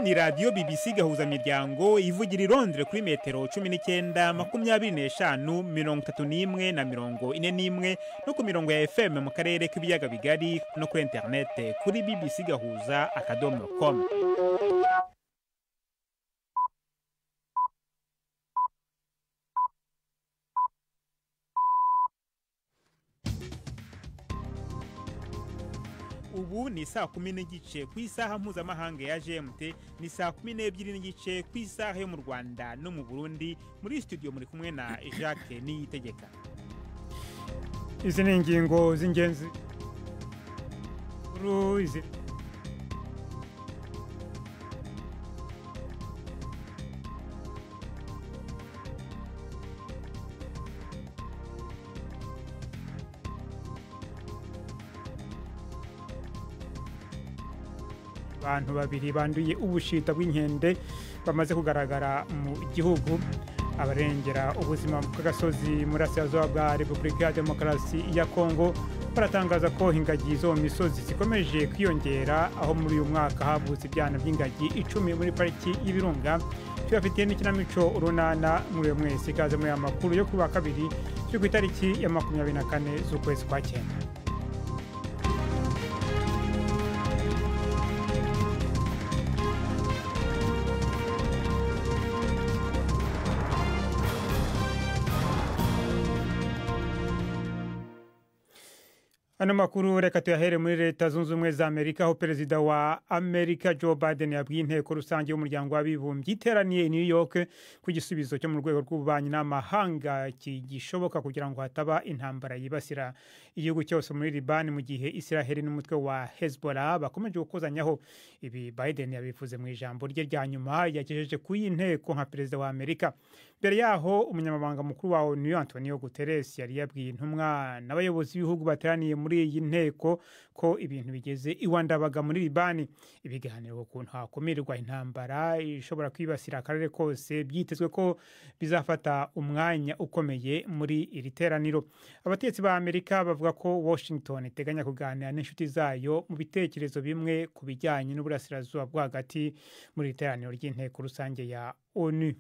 ni radiyo bibisi gahuzamiryango ivugira i Londres kuri metero cumi n'icyenda makumyabiri n'eshanu mirongo itatu n'imwe na mirongo ine n'imwe no ku mirongo ya efemu mu karere k'ibiyaga bigari no kuri interinete kuri bibisi gahuza akadomo komu ubu ni saa kumi n'igice ku isaha mpuzamahanga ya gmt ni saa kumi n'ebyiri n'igice ku isaha yo mu rwanda no mu burundi muri studio muri kumwe na jacques niyitegeka izi ni ingingo z'ingenzi Kuru izi- abantu babiri banduye ubushita bw'inkende bamaze kugaragara mu gihugu abarengera ubuzima bw'agasozi muri asiyazuba bwa repubulika ya demokarasi ya kongo baratangaza ko ingagi zo mu misozi zikomeje kwiyongera aho muri uyu mwaka havutse ibyana by'ingagi icumi muri pariki y'ibirunga tubafitiye n'ikinamico urunana muri uyu mwese ikaze muri aya makuru yo kuri wa kabiri cyo ku itariki ya makumyabiri na kane z'ukwezi kwa cyenda ano makuru reka tuyahere muri leta zunze ubumwe za amerika aho perezida wa amerika joe biden yabwiye inteko rusange y'umuryango w'abibumbye iteraniye i new york ku gisubizo cyo mu rwego rw'ububanyi n'amahanga kigishoboka kugira ngo hataba intambara yibasira igihugu cyose muri libani mu gihe israheli n'umutwe wa hezbollah bakomeje gukozanyaho ibi biden yabivuze mu ijambo rye rya nyuma yagejeje ku y'inteko nka perezida wa amerika mbere yaho umunyamabanga mukuru wa onu antonio guterres yari yabwiye intumwa n'abayobozi b'ibihugu bateraniye muri iyi nteko ko ibintu bigeze iwandabaga muri libani ibiganiro ku kuntu hakumirwa intambara ishobora kwibasira akarere kose byitezwe ko bizafata umwanya ukomeye muri iri teraniro abatetsi ba amerika bavuga ko washington iteganya kuganira n'inshuti zayo mu bitekerezo bimwe ku bijyanye n'uburasirazuba bwo hagati muri iri teraniro ry'inteko rusange ya onu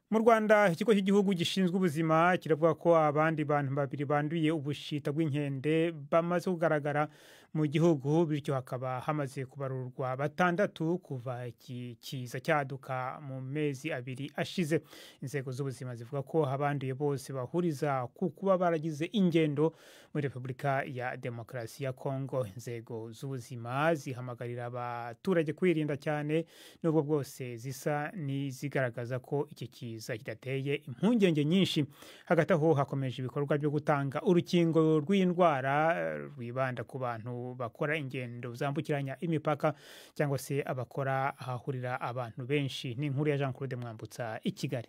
mu rwanda ikigo cy'igihugu gishinzwe ubuzima kiravuga ko abandi bantu babiri banduye ubushita bw'inkende bamaze kugaragara mu gihugu bityo hakaba hamaze kubarurwa batandatu kuva iki kiza cyaduka mu mezi abiri ashize inzego z'ubuzima zivuga ko abanduye bose bahuriza ku kuba baragize ingendo muri repubulika ya demokarasi ya kongo inzego z'ubuzima zihamagarira abaturage kwirinda cyane n'ubwo bwose zisa n'izigaragaza ko iki kiza kidateye impungenge nyinshi hagati aho hakomeje ibikorwa byo gutanga urukingo rw'iyi ndwara eh, rwibanda ku bantu bakora ingendo zambukiranya imipaka cyangwa se abakora ahahurira abantu benshi ni inkuru ya jean claude mwambutsa i kigali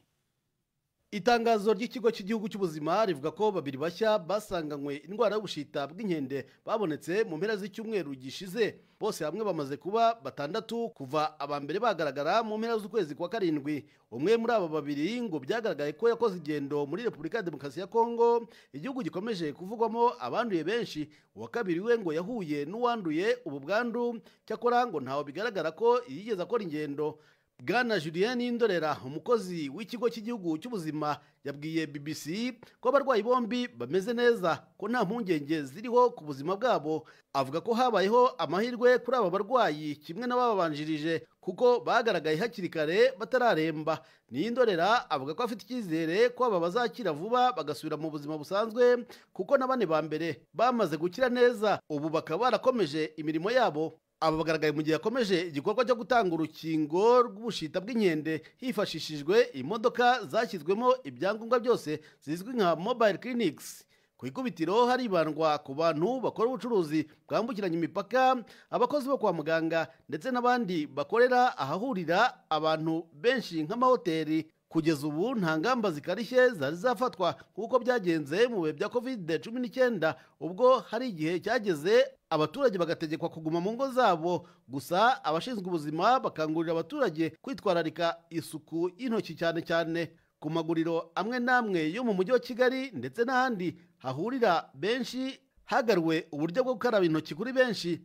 itangazo ry'ikigo cy'igihugu cy'ubuzima rivuga ko babiri bashya basanganywe indwara y'ubushita bw'inkende babonetse mu mpera z'icyumweru gishize bose hamwe bamaze kuba batandatu kuva aba mbere bagaragara mu mpera z'ukwezi kwa karindwi umwe muri aba babiri ngo byagaragaye ko yakoze ingendo muri repubulika ya demokarasi ya kongo igihugu gikomeje kuvugwamo abanduye benshi uwa kabiri we ngo yahuye n'uwanduye ubu bwandu cyakora ngo ntawe bigaragara ko yigeze akora ingendo bwana julienne indorera umukozi w'ikigo cy'igihugu cy'ubuzima yabwiye bbc ko abarwayi bombi bameze neza ko nta mpungenge ziriho ku buzima bwabo avuga ko habayeho amahirwe kuri aba barwayi kimwe n'ababanjirije kuko bagaragaye hakiri kare batararemba niyindorera avuga ko afite icyizere ko aba bazakira vuba bagasubira mu buzima busanzwe kuko na bane ba mbere bamaze gukira neza ubu bakaba barakomeje imirimo yabo aba bagaragaye mu gihe yakomeje igikorwa cyo gutanga urukingo rw'ubushita bw'inkende hifashishijwe imodoka zashyizwemo ibyangombwa byose zizwi nka mobile clinics ku ikubitiro haribandwa ku bantu bakora ubucuruzi bwambukiranya imipaka abakozi bo kwa muganga ndetse n'abandi bakorera ahahurira abantu benshi nk'amahoteli kugeza ubu nta ngamba zikarishye zari zafatwa nk'uko byagenze mu bihe bya kovide cumi n'icyenda ubwo hari igihe cyageze abaturage bagategekwa kuguma mu ngo zabo gusa abashinzwe ubuzima bakangurira abaturage kwitwararika isuku y'intoki cyane cyane ku maguriro amwe n'amwe yo mu mujyi wa kigali ndetse n'ahandi hahurira benshi hagaruwe uburyo bwo gukaraba intoki kuri benshi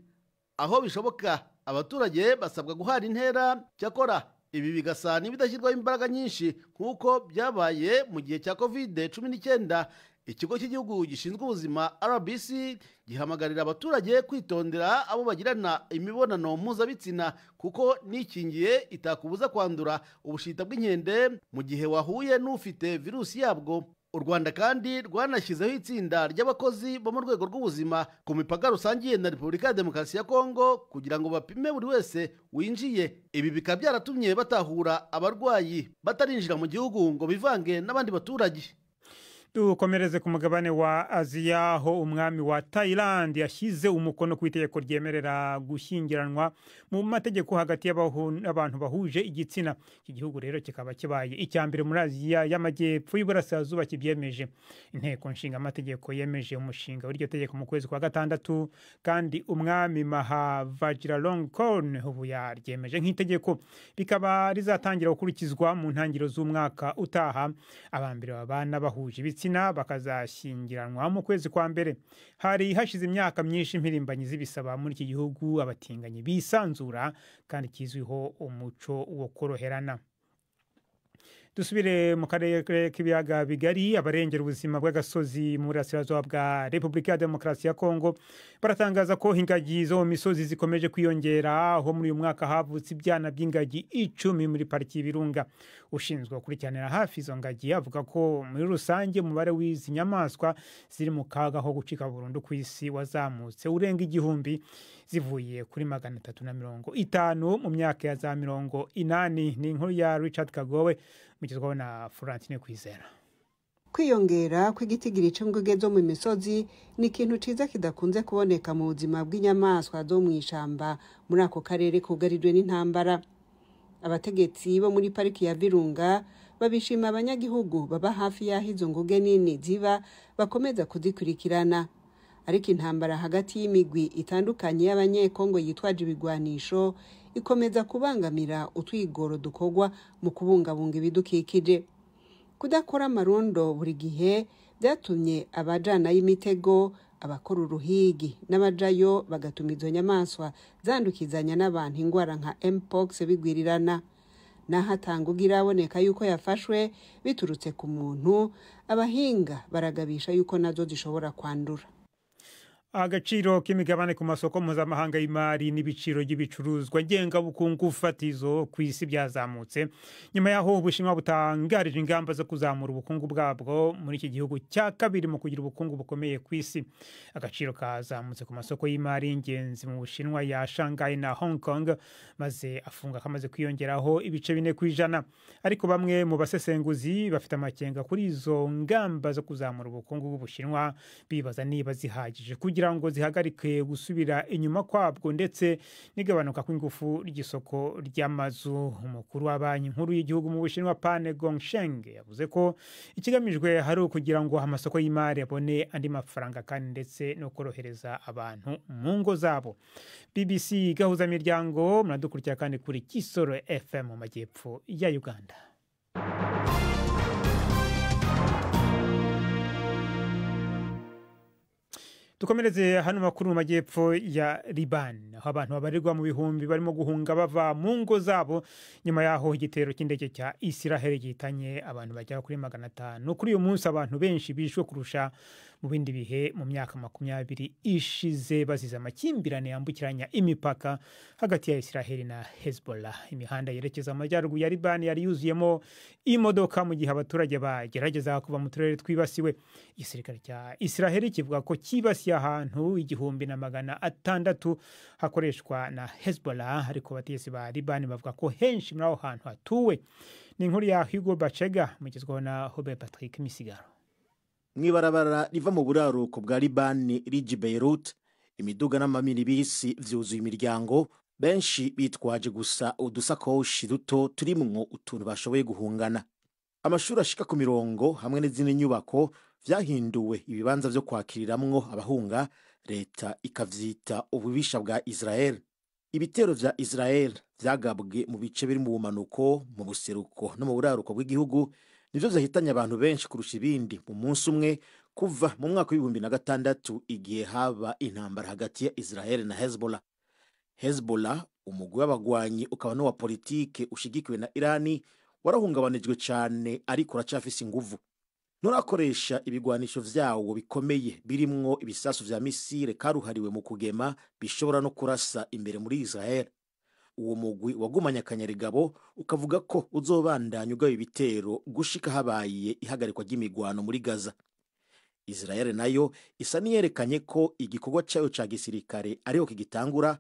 aho bishoboka abaturage basabwa guhana intera cyakora ibi bigasa n'ibidashyirwaho imbaraga nyinshi nk'uko byabaye mu gihe cya kovide cumi n'icyenda ikigo cy'igihugu gishinzwe ubuzima rbc gihamagarira abaturage kwitondera abo bagirana imibonano mpuzabitsina kuko n'ikingiye itakubuza kwandura ubushita bw'inkende mu gihe wahuye n'ufite virusi yabwo u rwanda kandi rwanashyizeho itsinda ry'abakozi bo mu rwego rw'ubuzima ku mipaka rusangiye na repubulika ya demokarasi ya kongo kugira ngo bapime buri wese winjiye ibi bikaba byaratumye batahura abarwayi batarinjira mu gihugu ngo bivange n'abandi baturage dukomereze ku mugabane wa aziya aho umwami wa tayilandi yashyize umukono ku itegeko ryemerera gushyingiranwa mu mategeko hagati y'abantu bahuje igitsina iki gihugu rero kikaba kibaye icya mbere muri aziya y'amajyepfo y'iburasirazuba kibyemeje inteko nshinga amategeko yemeje umushinga w'iryo tegeko mu kwezi kwa gatandatu kandi umwami mahavajiralongkorn ubu yaryemeje nk'itegeko rikaba rizatangira gukurikizwa mu ntangiriro z'umwaka utaha abambere babana bahuje ibitsina ibitsina bakazashyingiranwa mu kwezi kwa mbere hari hashize imyaka myinshi impirimbanyi z'ibisaba muri iki gihugu abatinganyi bisanzura kandi kizwiho umuco wo koroherana dusubire mu karere k'ibiyaga bigari abarengera ubuzima bw'agasozi mu burasirazuba bwa repubulika ya demokarasi ya kongo baratangaza ko ingagi zo mu misozi zikomeje kwiyongera aho muri uyu mwaka havutse ibyana by'ingagi icumi muri pariki y'ibirunga ushinzwe gukurikiranira hafi izo ngagi avuga ko muri rusange umubare w'izi nyamaswa ziri mu kaga ko gucika burundu ku isi wazamutse urenga igihumbi zivuye kuri magana atatu na mirongo itanu mu myaka ya za mirongo inani ni inkuru ya richard kagowe mugezwaho na florentine kwizera kwiyongera kw'igitigiri cy'imbwege zo mu misozi ni ikintu cyiza kidakunze kuboneka mu buzima bw'inyamaswa zo mu ishyamba muri ako karere kugarijwe n'intambara abategetsi bo muri pariki ya virunga babishima abanyagihugu baba hafi y'aho izo nguge nini ziba bakomeza kuzikurikirana ariko intambara hagati y'imigwi itandukanye y'abanyekongo yitwaje ibigwanisho ikomeza kubangamira utwigoro dukorwa mu kubungabunga ibidukikije kudakora amarundo buri gihe byatumye abajanayo imitego abakora uruhigi n'abajayo bagatuma izo nyamaswa zandukizanya n'abantu indwara nka mpox bigwirirana naho atanguga iraboneka yuko yafashwe biturutse ku muntu abahinga baragabisha yuko nazo zishobora kwandura agaciro k'imigabane ku masoko mpuzamahanga y'imari n'ibiciro by'ibicuruzwa ngengabukungu fatizo ku isi byazamutse nyuma y'aho ubushinwa butangarije ingamba zo kuzamura ubukungu bwabwo muri iki gihugu cya kabiri mu kugira ubukungu bukomeye ku isi agaciro kazamutse ku masoko y'imari y'ingenzi mu bushinwa ya shanghai na hong kong maze afunga kamaze kwiyongeraho ibice bine ku ijana ariko bamwe mu basesenguzi bafite amakenga kuri izo ngamba zo kuzamura ubukungu bw'ubushinwa bibaza niba zihagije kugira kugira ngo zihagarike gusubira inyuma kwabwo ndetse n'igabanuka kw'ingufu ry'isoko ry'amazu umukuru wa banki nkuru y'igihugu mu bushinwa pane gongsheng yavuze ko ikigamijwe hari ukugira ngo amasoko y'imari abone andi mafaranga kandi ndetse no korohereza abantu mu ngo zabo bbc gahuzamiryango muradukurikira kandi kuri kisoro fm mu majyepfo ya uganda dukomereze hano makuru mu majyepfo ya liban aho abantu babarirwa mu bihumbi barimo guhunga bava mu ngo zabo nyuma y'aho igitero cy'indege cya isiraheli gihitanye abantu bagera kuri magana atanu kuri uyu munsi abantu benshi bishwe kurusha mu bindi bihe mu myaka makumyabiri ishize bazize amakimbirane yambukiranya imipaka hagati ya isiraheli na hezbollah imihanda yerekeza amajyaruguru ya liban yari yuzuyemo imodoka mu gihe abaturage bagerageza kuva mu turere twibasiwe igisirikare cya isiraheli kivuga ko cyibasiye ahantu igihumbi na magana atandatu hakoreshwa na hezbollah ariko abategetsi ba libani bavuga ko henshi muri aho hantu hatuwe ni inkuru ya hugo bacega mugezwaho na hobe patrick misigaro mu ibarabara riva mu buraruko bwa libani rigi beirut imiduga n'amaminibisi byuzuye imiryango benshi bitwaje gusa udusakoshi duto turimwo utuntu bashoboye guhungana amashuri ashika ku mirongo hamwe n'izindi nyubako byahinduwe ibibanza byo kwakiriramwo abahunga leta ikavyita ububisha bwa israel ibitero vya israel vyagabwe mu bice biri mu bumanuko mu buseruko no mu buraruko bw'igihugu nivyo vyahitanye abantu benshi kurusha ibindi mu munsi umwe kuva mu mwaka w'ibihumbi na gatandatu igihe haba intambara hagati ya israel na hezbollah hezbollah umugwi w'abagwanyi ukaba n'uwa politike ushigikiwe na irani warahungabanijwe cyane ariko uracafise inguvu nturakoresha ibigwanisho vyawo bikomeye birimwo ibisasu vya misile karuhariwe mu kugema bishobora no kurasa imbere muri israel uwo mugwi wagumanye akanyarigabo ukavuga ko uzobandanya ugaba ibitero gushika habaye ihagarikwa ry'imigwano muri gaza israel nayo isa niyerekanye ko igikorwa cyayo ca gisirikare ariho kigitangura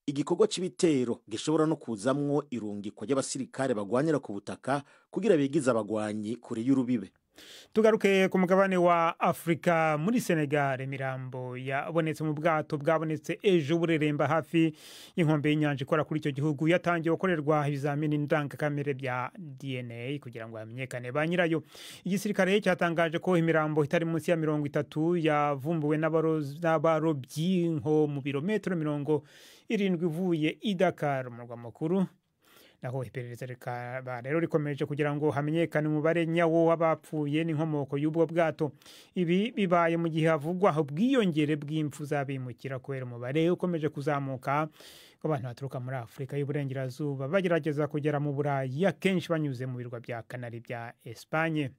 igikorwa c'ibitero gishobora no kuzamwo irungikwa ry'abasirikare bagwanyira ku butaka kugira bigize abagwanyi kure y'urubibe tugaruke ku mugabane wa afurika muri senegal imirambo yabonetse mu bwato bwabonetse ejo bureremba hafi y'inkombe y'inyanja ikora kuri icyo gihugu yatangiye gukorerwa ibizamini ndangakamere bya dna kugira ngo hamenyekane ba nyirayo igisirikare cyatangaje ko imirambo itari munsi ya mirongo itatu yavumbuwe n'abaro- n'abarobyi nko mu birometero mirongo irindwi ivuye i dakar umurwa mukuru naho iperereza rikaba rero rikomeje kugira ngo hamenyekane umubare nyawo w'abapfuye n'inkomoko y'ubwo bwato ibi bibaye mu gihe havugwa ubwiyongere bw'impfu z'abimukira kubera umubare ukomeje kuzamuka w'abantu baturuka muri afurika y'uburengerazuba bagerageza kugera mu burayi akenshi banyuze mu birwa bya kanari bya esipanye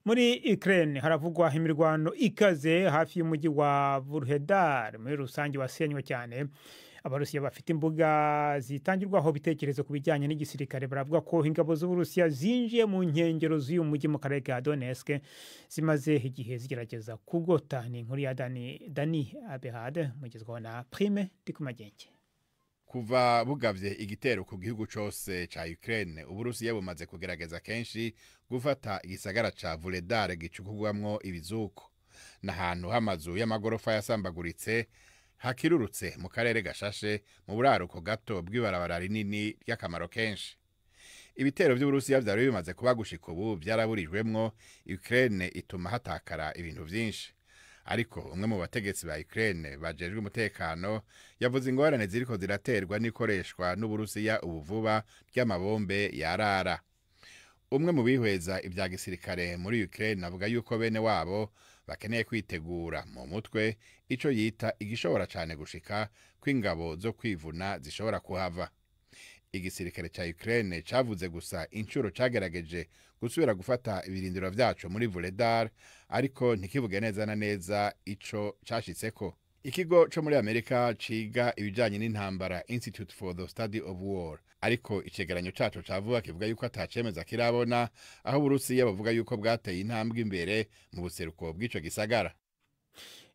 muri ukraine haravugwa imirwano ikaze hafi y'umujyi wa burhedar muri rusange wasenywe cyane abarusiya bafite imbuga zitangirwaho ibitekerezo ku bijyanye n'igisirikare baravuga ko ingabo z'uburusiya zinjiye mu nkengero z'uyu mujyi mu karere ka donetsk zimaze igihe zigerageza kugota ni inkuru ya dani, dani abehade mugezwaho na prime ndi ku magenge kuva bugavye igitero ku gihugu cose ca Ukraine uburusiya bumaze kugerageza kenshi gufata igisagara ca Vuledar gicukurwamwo ibizuko n'ahantu h'amazu y'amagorofa yasambaguritse hakirurutse mu karere gashashe mu buraruko gato bw'ibarabara rinini ry'akamaro kenshi ibitero by'uburusiya vyari bimaze kuba gushika ubu vyaraburijwemwo Ukraine ituma hatakara ibintu vyinshi ariko umwe mu bategetsi ba Ukraine bajejwe umutekano yavuze ingorane ziriko ziraterwa n'ikoreshwa n'uburusiya ubu vuba ry'amabombe yarara umwe mu bihweza ibya gisirikare muri Ukraine avuga yuko bene wabo bakeneye kwitegura mu mutwe ico yita igishobora cane gushika kw'ingabo zo kwivuna zishobora kuhava igisirikare ca Ukraine cavuze gusa inshuro cagerageje gusubira gufata ibirindiro vyaco muri Vuledar ariko ntikivuge neza na neza ico cashitseko ikigo co muri Amerika ciga ibijanye n'intambara Institute for the Study of War ariko icegeranyo caco cavuga kivuga yuko atacemeza kirabona aho Burusiya bavuga yuko bwateye intambwe imbere mu buseruko bw'ico gisagara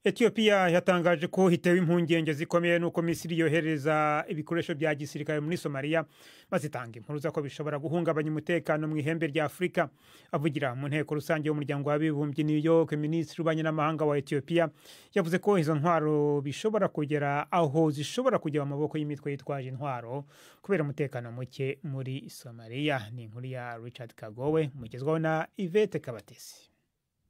etiyopiya yatangaje ko hitewe impungenge zikomeye n'uko misiri yohereza ibikoresho bya gisirikare muri somaliya bazitanga inkuru z'uko bishobora guhungabanya umutekano mu ihembe rya afurika avugira mu nteko rusange y'umuryango w'abibumbye new york minisitiri w'ububanyi n'amahanga wa etiyopiya yavuze ko izo ntwaro bishobora kugera aho zishobora kujya mu maboko y'imitwe yitwaje intwaro kubera umutekano muke muri somaliya ni inkuru ya richard kagowe mugezwaho na ivete kabatesi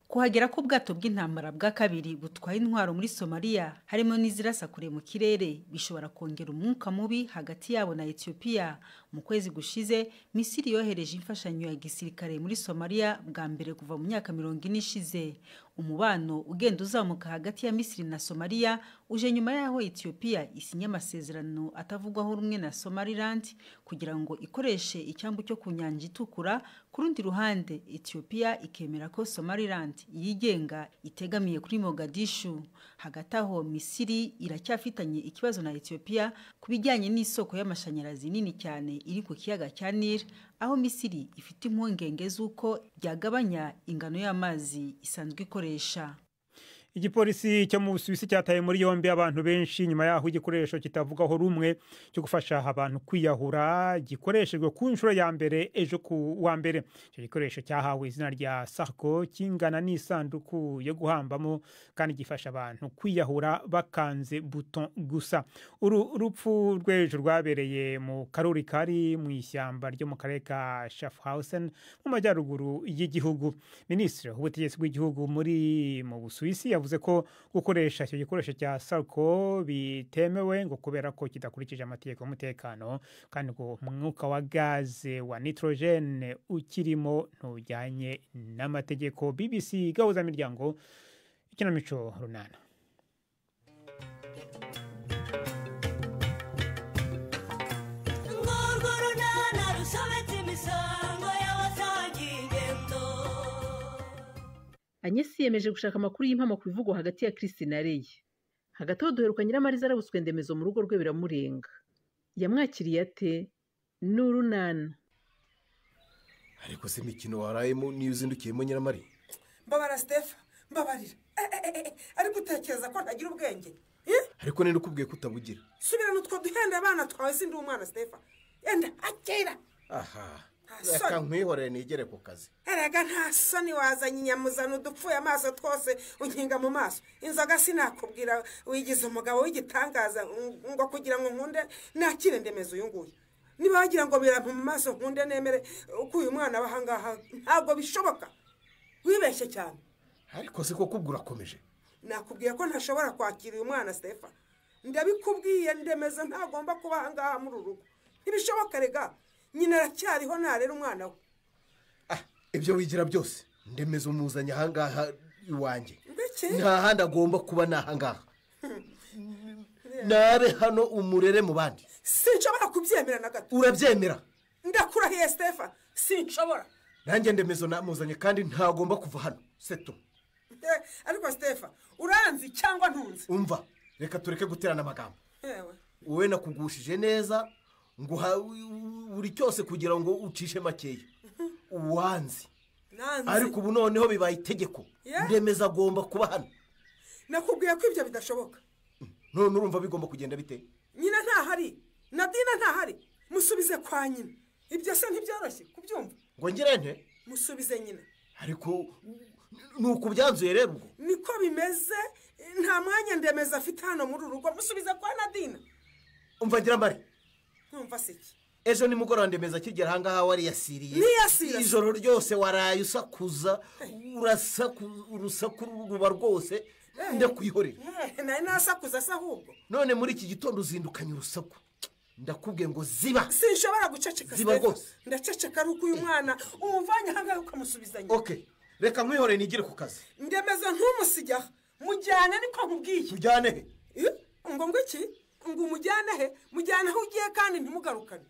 kuhagera k'ubwato bw'intambara bwa kabiri butwaye intwaro muri somaliya harimo n'izirasa kure mu kirere bishobora kongera umwuka mubi hagati yabo na etiyopiya mu kwezi gushize misiri yohereje imfashanyo ya gisirikare muri somaliya bwa mbere kuva mu myaka mirongo ine ishize umubano ugenda uzamuka hagati ya misiri na somaliya uje nyuma y'aho etiyopiya isinya amasezerano atavugwaho rumwe na somaliland kugira ngo ikoreshe icyambu cyo ku nyanja itukura ku rundi ruhande etiyopiya ikemera ko somaliland yigenga itegamiye kuri mogadishu hagati aho misiri iracyafitanye ikibazo na etiyopiya ku bijyanye n'isoko y'amashanyarazi nini cyane iri ku kiyaga cya nili aho misiri ifite impungenge z'uko byagabanya ingano y'amazi isanzwe ikoresha igipolisi cyo mu busuwisi cyataye muri yombi abantu benshi nyuma y'aho igikoresho kitavugaho rumwe cyo gufasha abantu kwiyahura gikoreshejwe ku nshuro ya mbere ejo ku wa mbere icyo gikoresho cyahawe izina rya sarko kingana n'isanduku yo guhambamo kandi gifasha abantu kwiyahura bakanze buton gusa uru rupfu rw'ejo rwabereye mu karuri kari mu ishyamba ryo mu karere ka shafhausen mu majyaruguru y'igihugu minisitiri w'ubutegetsi bw'igihugu muri mu busuwisi yavuze ko gukoresha icyo gikoresho cya sarko bitemewe ngo kubera ko kidakurikije amategeko y'umutekano kandi ngo umwuka wa gaze wa nitorogene ukirimo ntujyanye n'amategeko bbc gahuzamiryango ikinamico runana anyesi yemeje gushaka amakuru y'impamo ku bivugwa hagati ya kirisi na reyi hagati aho duheruka nyiramariza arabutswe ndemezo mu rugo rwe biramurenga yamwakiriye ate ni urunana ariko se imikino warayemo niyo uzindukiyemo nyiramari mbabara sitefa mbabarira ariko utekereza ko ntagira ubwenge ariko ninde ukubwiye ko utabugira subirana utwo duhenda abana twawe sindi umwana sitefa yenda akira aha Nta reka soni. nkwihorere nigere ku kazi erega nta soni wazanye inyamuzana udupfuye amaso twose unkinga mu maso inzoga sinakubwira wigize umugabo w'igitangaza ng- ngo kugira ngo nkunde nakire ndemeze uyu nguyu niba wagira ngo birampa mu maso nkunde nemere uko uyu mwana aba aha ngaha ntabwo bishoboka wibeshye cyane ariko se koko ubwo urakomeje nakubwiye ko ntashobora kwakira uyu mwana stefa ndabikubwiye ndemeza ntagomba kuba aha ngaha muri uru rugo ntibishoboka rega nyina aracyariho narera umwana we ah ibyo wigira byose ndemeza umuzanye ahangaha iwanjye mbese nta handi agomba kuba ni ahangaha nabe hano umurere mu bandi sinshobora kubyemera na gato urabyemera ndakurahiye stefa sinshobora nanjye ndemezo namuzanye kandi ntagomba kuva hano seto Eh, ariko stefa uranzi cyangwa ntunzi umva reka tureke guterana amagambo yewe wowe nakugushije neza nguha buri cyose kugira ngo ucishe makeya uwanze ariko nanzi ubu noneho bibaye itegeko Yeah. ndemeza agomba kuba hano nakubwiye ko ibyo bidashoboka none urumva bigomba kugenda bite nyina ntahari nadina ntahari musubize kwa nyina ibyo se ntibyoroshye kubyumva ngo ngire nte musubize nyina ariko ni uku byanzuye rero ubwo niko bimeze nta mwanya ndemeza afite hano muri uru rugo musubize kwa nadina umva ngira mari nkumva si iki ejo nimugoroba ndemeza akigera ahangaha wariyasiriye Niyasira. ijoro ryose waraye usakuza urasaku- urusaku ruba rwose ndakwihorera Eh, nari nasakuza se ahubwo none muri iki gitondo uzindukanye urusaku ndakubwiye ngo ziba sinshobora guceceka Ziba Stephen. rwose. ndaceceka ari uko uyu mwana umuvanye ahangaha ukamusubiza nyina ok reka nkwihorere nigire ku kazi ndemeza ntumusigeho mujyane niko nkubwiye tujyane he Eh, ngo ngo iki ngo umujyane he mujyane aho ugiye kandi ntimugarukane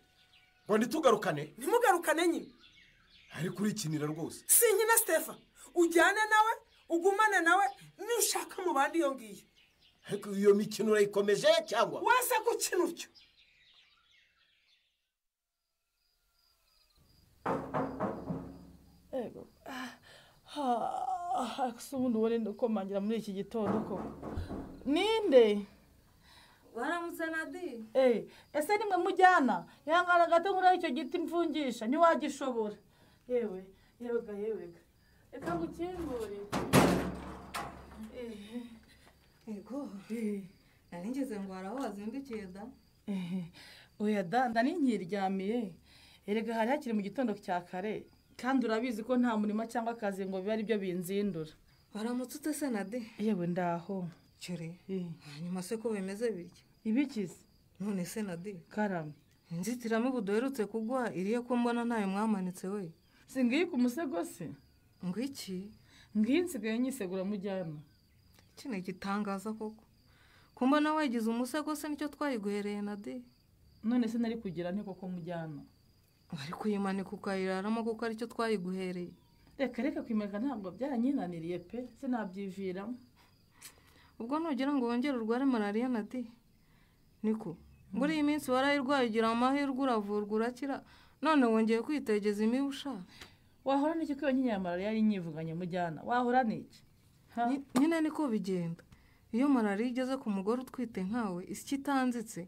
ngo ntitugarukane ntimugarukane nyine ariko urikinira rwose sinkina stefa ujyane nawe ugumane nawe nushaka mu bandi iyo ngiyo ariko iyo mikino urayikomeje cyangwa wese gukina utyo si ubundi uwo ninde ukomangira muri iki gitondo koko ninde waramutse nadi Eh, ese nimwe mujyana yangana gato nkuraho icyo giti mfungisha ntiwagishobora yewe yewega yewega reka ngukingure yego nari ngeze ngo hari aho wazindukiye da oya danda ninkiryamiye erega hari hakiri mu gitondo cya kare kandi urabizi ko nta murimo cyangwa akazi ngo bibe ari byo binzindura waramutse utese nadi yewe ndaho cyure Eh, hanyuma se ko bimeze bityo ibikize none se nadi karame inzitiramibu duherutse kugwa iriye ko mbona ntayo mwamanitse we singiye ku musego se ngo iki ngiyi nsigaye nyisegura mujyana iki ni igitangaza koko kumba nawe wagize umusego se nicyo twayiguhereye nadi none se nari kugira nte koko mujyana wari kuyimanika ukayiraramo kuko aricyo twayiguhereye reka reka kwimanika ntabwo byaranyinaniriye pe sinabyiviramo ubwo nugira ngo wongere urware malariya na di niko muri iyi minsi warayirwaye ugira amahirwe uravurwa urakira none wongeye kwitegeza imibu sha wahora n'iki ko iyo nkinyi ya malariya yinyivuganye mujyana wahora n'iki Ha? Ni- nyine niko bigenda iyo malariya igeze ku mugore utwite nkawe isi itanzitse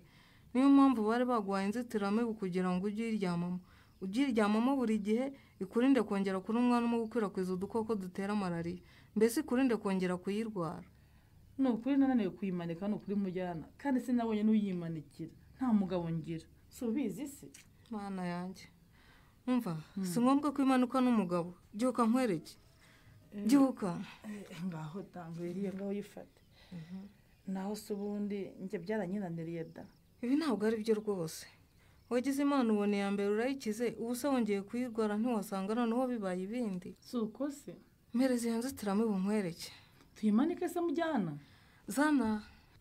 niyo mpamvu bari baguhaye inzitiramibu kugira ngo ujye uyiryamamo ujye uyiryamamo buri gihe ikurinde kongera kuri umwana umwe gukwirakwiza udukoko dutera malariya mbese ikurinde kongera kuyirwara ni ukuri nananiwe kuyimanika ni ukuri mujyana kandi sinabonye n'uyimanikira nta mugabo ngira si ubizi se mana yanjye umva si ngombwa ko imanuka n'umugabo byuka nkwereke byuka Eh, ngaho tangwiriye ngaho yifate naho se ubundi njye byaranyinaniriye da ibi ntabwo ari byo rwose wagize imana ubona iya mbere urayikize ubu se wongeye kuyirwara ntiwasanga noneho bibaye ibindi si uko se mpereza iyo nzitiramibu nkwereke tuyimanike se mujyana zana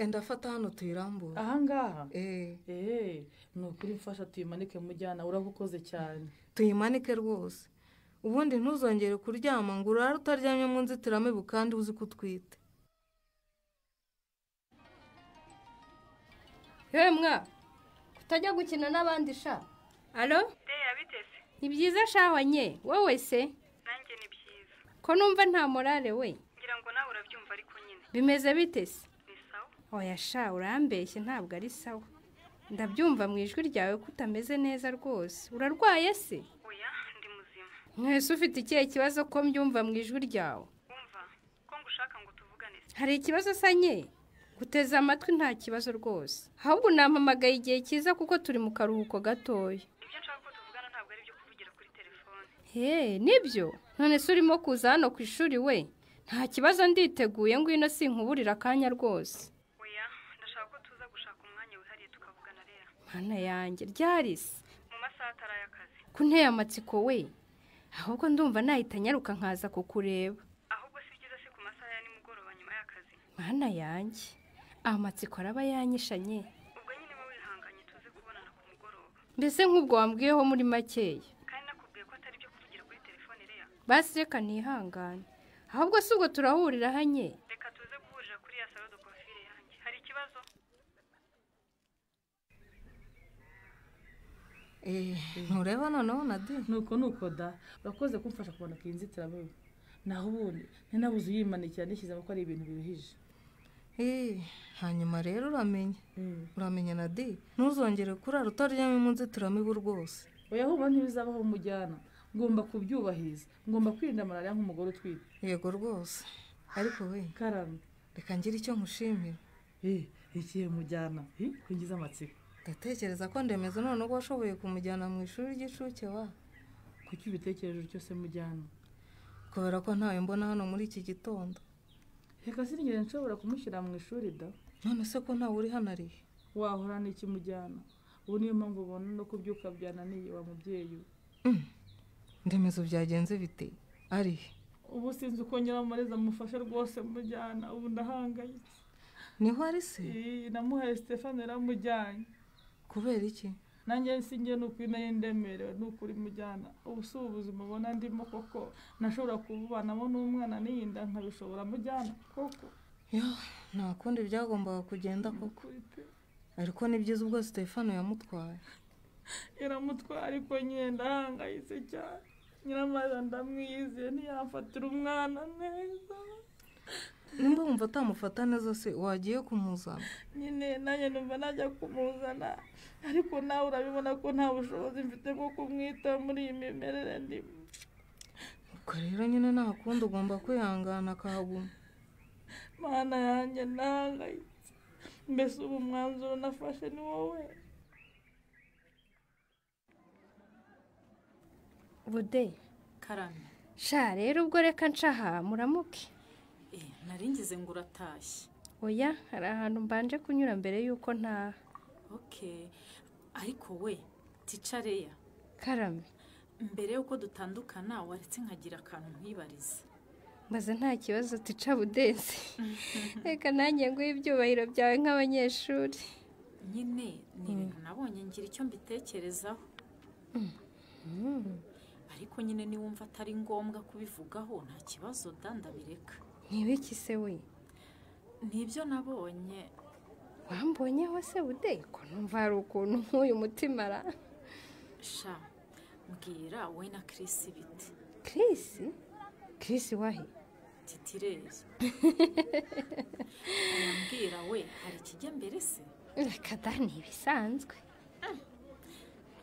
enda fata hano tuyirambura ahangaha Eh, eee ni ukuri mfasha tuyimanike mujyana urabukoze cyane tuyimanike rwose ubundi ntuzongere kuryama ngo urare utaryamye mu nzitiramibu kandi uzi ko utwite yewe mwa utajya gukina n'abandi sha alo deya biteze ni byiza shawa nye wowe se nanjye ni byiza ko numva nta morale we ngira ngo nawe urabyumva ariko nyine bimeze bite se ni sawa oya sha urambeshye ntabwo ari sawa ndabyumva mu ijwi ryawe ko utameze neza rwose urarwaye se oya ndi muzima mwese ufite ikihe kibazo ko mbyumva mu ijwi ryawe wumva ko ngushaka ngo tuvugane se hari ikibazo usa nye guteze amatwi nta kibazo rwose ahubwo nampamagaye igihe cyiza kuko turi mu karuhuko gatoya ibyo nshaka ko tuvugana ntabwo ari ibyo kuvugira kuri telefone He, nibyo none se urimo kuza hano ku ishuri we nta kibazo nditeguye ngwino sinkuburira akanya rwose oya ndashaka ko tuza gushaka umwanya wihariye tukavugana rero mana yanjye ryarisi mu masaha atari ay'akazi kunteye amatsiko we ahubwo ndumva nahita nyaruka nkaza kukureba ahubwo si byiza si ku masaha ya nimugoroba nyuma y'akazi mana yanjye amatsiko araba yanyishanye ubwo nyine uba wihanganye tuze kubonana ku mugoroba mbese nk'ubwo wambwiyeho muri makeya kandi nakubwiye ko atari ibyo kuvugira kuri telefone rero basi reka nihangane ahubwo si ubwo turahurira hanye reka tuze guhurira kuri ya salo de coiffure yanjye hari ikibazo ntureba noneho na de nuko nuko da urakoze kumfasha kumanuka iyi nzitiramibu naho ubundi ninabuze uyimanikira nishyizemo ko ari ibintu biruhije Eh, hanyuma rero uramenye uramenya na de ntuzongere kurara utaryamye mu nzitiramibu rwose oya ahubwo ntibizabaho umujyana ngomba kubyubahiriza ngomba kwirinda malariya nk'umugore utwite yego rwose ariko we karame reka ngire icyo nkushimira eh ikihe mujyana eh kungiza amatsiko ndatekereza ko ndemeza noneho ko washoboye kumujyana mu ishuri ry'incuke wa kuki ubitekereje utyo se mujyana kubera ko ntawe mbona hano muri iki gitondo reka sinigeze nshobora kumushyira mu ishuri da none se ko ntawe uri hano arihe wahora n'iki mujyana ubu niyo mpamvu ubona no kubyuka byananiye wa mubyeyi we ndemezo byagenze bite arihe ubu sinzi uko nyiramareza amufashe rwose mujyana ubu ndahangayitse niho ari se Iyi namuhaye stefani yaramujyanye kubera iki nanjye sinjye ni ukuri nayo ndemerewe ni ukuri mujyana ubu si ubuzima ubona ndimo koko nashobora kububanamo n'umwana n'iyinda nkabishobora mujyana koko yo nta kundi byagombaga kugenda koko ariko ni byiza ubwo stefano yamutwaye iramutwara ariko nyine ndahangayitse cyane nyiramareza ndamwizeye ntiyamfatira umwana neza nimba wumva atamufata neza se wagiye kumuzana nyine nanjye numva najya kumuzana ariko nawe urabibona ko nta bushobozi mfite bwo kumwitaho muri iyi mimerere ndimo ubwo rero nyine nta kundi ugomba kwihangana akahaguma mana yanjye ndahangayitse mbese ubu mwanzuro nafashe ni wowe bude karame sha rero ubwo reka nshaha muramuke naringize ngo uratashye oya hari ahantu mbanje kunyura mbere y'uko ntaha ok ariko we ticareya karame mbere y'uko dutandukana waretse nkagira akantu nkwibariza maze nta kibazo tica budezi reka nanjye nguhe ibyubahiro byawe nk'abanyeshuri nyine ni ibintu nabonye ngira icyo mbitekerezaho ariko nyine niwumva atari ngombwa kubivugaho nta kibazo da ndabireka ntibiki se we nibyo nabonye wambonyeho se bude ko numva hari ukuntu nk'uyu mutima ara sha mbwira wowe na Chris ibiti Chris Chris wahe titirezi mbwira we hari ikijya mbere se reka da ni ibisanzwe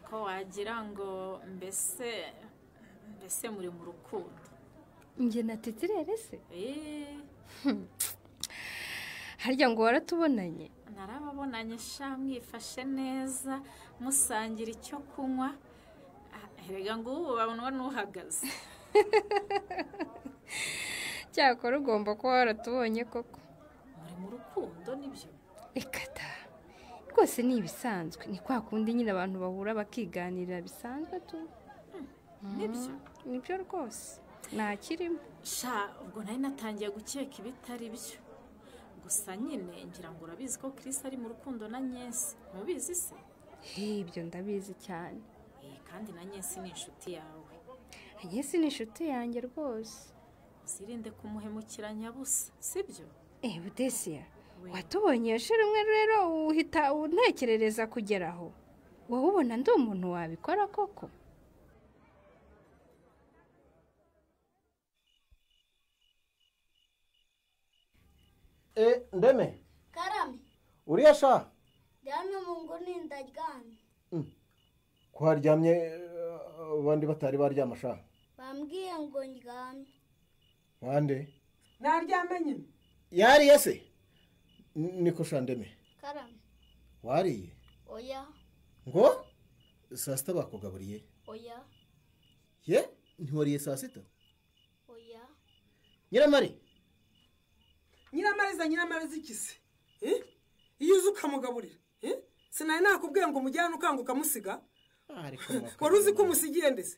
ko wagira ngo mbese mbese muri mu rukundo njye na titirere se eee harya ngo waratubonanye narababonanye sha mwifashe neza musangira icyo kunywa Ah, erega ngo ubu babonwa n'uhagaze cyakora ugomba kuba waratubonye koko muri mu rukundo nibyo reka da rwose ni ibisanzwe ni kwa kundi nyine abantu bahura bakiganirira bisanzwe tu nibyo. Mm, nibyo rwose nta kirimo sha ubwo nari natangiye gukeka ibitari byo gusa nyine ngira ngo urabizi ko Chris ari mu rukundo na nyesi mubizi se He, ibyo ndabizi cyane Eh, kandi na nyesi ni inshuti yawe nyesi ni inshuti yanjye rwose uzirinde kumuhemukira nyabusa sibyo eh budesiya watubonye shira umwe rero uhita untekerereza kugeraho wowe ubona ndi umuntu wabikora koko e ndeme karame uriya sha ndabona mu nguni ndaryamye ko haryamye eh, abandi batari baryama sha bambwiye ngo ndyame bande naryame nyine yariye se N- niko sha ndeme karame wariye oya ngo saa sita bakugaburiye oya ye ntiwariye saa sita oya nyiramari nyiramariza nyiramariza iki se Eh? iyo uzi ukamugaburira Eh? sinari nakubwiye ngo umujyane ukanga ukamusiga wari uzi ko umusigiye ndetse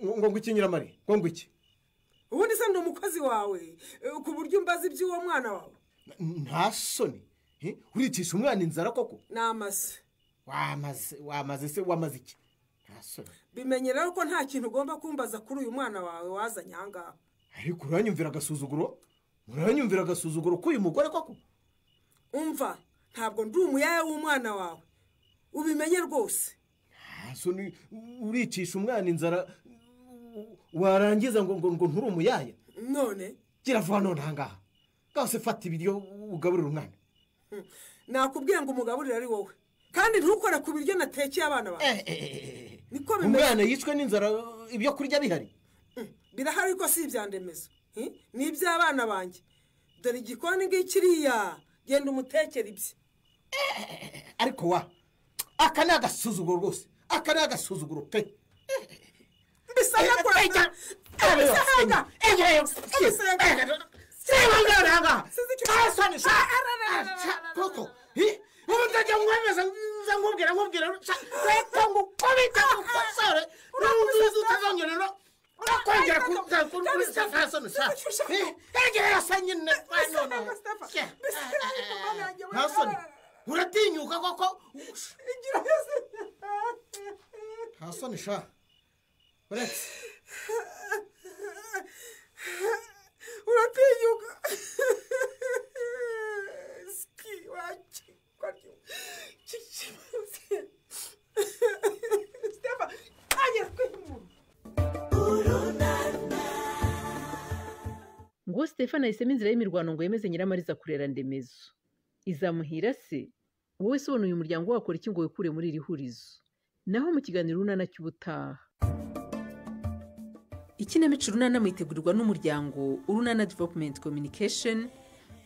ngo ngwiki nyiramari ngo ngwiki ubundi se ni umukozi wawe eh, ku buryo umbaza iby'uwo mwana wawe nta soni eh, uricisha umwana inzara koko ni amase wamaze wamaze se wamaze iki nta soni bimenye rero ko nta kintu ugomba kumbaza kuri uyu mwana wawe wazanye ahangaha ariko uranyumvira agasuzuguro uranyumvira agasuzuguro k'uyu mugore koko umva ntabwo ndi umuyaya w'umwana wawe ubimenye rwose nta soni uricisha umwana inzara warangiza ngo ngo ngo nturi umuyaya none gira vuba none ahangaha bwose fata ibiryo ugaburire umwana nakubwiye ngo umugaburire ari wowe kandi ntukore ku biryo natekeye abana bawe niko bimeze umwana yicwe n'inzara ibyo kurya bihari birahari ariko si ibyandemezo Eh? ni iby'abana banjye dore igikoni ngikiriya genda umutekere ibye ariko wa aka ni agasuzuguro rwose aka ni agasuzuguro pe bisanga kurasa bisanga uratinyuka koko nta soni sha uretse uratinyuka ski wacu kwaryo Stefan, anya kwimu. ngo stefani ahisemo inzira y'imirwano ngo yemeze nyiramariza kurera ndemezo izamuhira se wowe se ubona uyu muryango wakora iki ngo wikure muri iri hurizo naho mu kiganiro urunana cy'ubutaha ikinamico urunana muyitegurirwa n'umuryango urunana development communication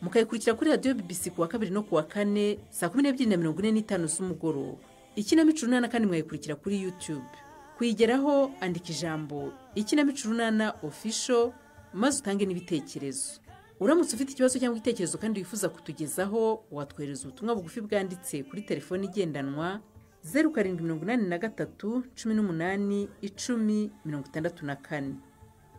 mukayikurikira kuri radiyo bbc ku wa kabiri no ku wa kane saa kumi n'ebyiri na mirongo ine n'itanu z'umugoroba ikinamico urunana kandi mwayikurikira kuri youtube kuyigeraho andika ijambo ikinamico urunana official maze utange n'ibitekerezo uramutse ufite ikibazo cyangwa igitekerezo kandi wifuza kutugezaho watwohereza ubutumwa bugufi bwanditse kuri telefoni igendanwa zeru karindwi mirongo inani na gatatu cumi n'umunani icumi mirongo itandatu na kane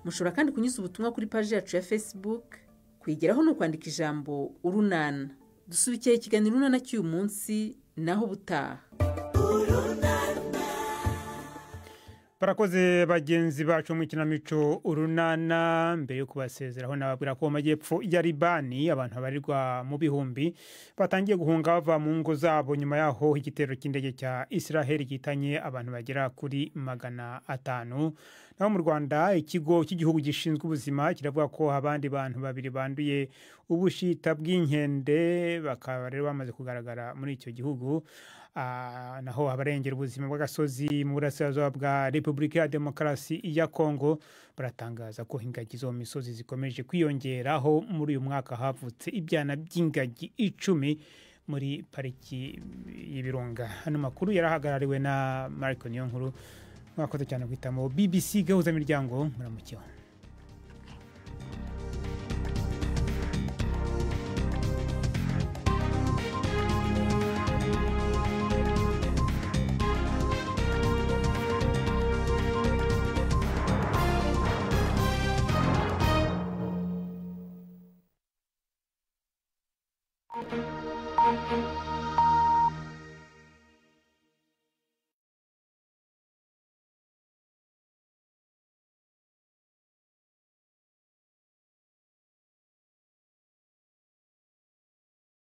mushobora kandi kunyuza ubutumwa kuri paji yacu ya facebook kuyigeraho ni ukwandika ijambo urunana dusubikiye ikiganiro urunana cy'uyu munsi naho ubutaha barakoze bagenzi bacu mu ikinamico urunana mbere yo kubasezeraho nababwira ko mu majyepfo ya libani abantu babarirwa mu bihumbi batangiye guhunga bava mu ngo zabo nyuma yaho igitero cy'indege cya israheli gihitanye abantu bagera kuri magana atanu naho mu rwanda ikigo cy'igihugu gishinzwe ubuzima kiravuga ko abandi bantu babiri banduye ubushita bw'inkende bakaba rero bamaze kugaragara muri icyo gihugu Ah, naho abarengera ubuzima bw'agasozi mu burasirazuba bwa repubulika ya demokarasi ya kongo baratangaza ko ingagi zo mu misozi zikomeje kwiyongeraho muri uyu mwaka havutse ibyana by'ingagi icumi muri pariki y'ibirunga hano makuru yarahagarariwe na mariko niyo nkuru mwakoze cyane guhitamo bbc gahuza miryango muramukiho Thank you.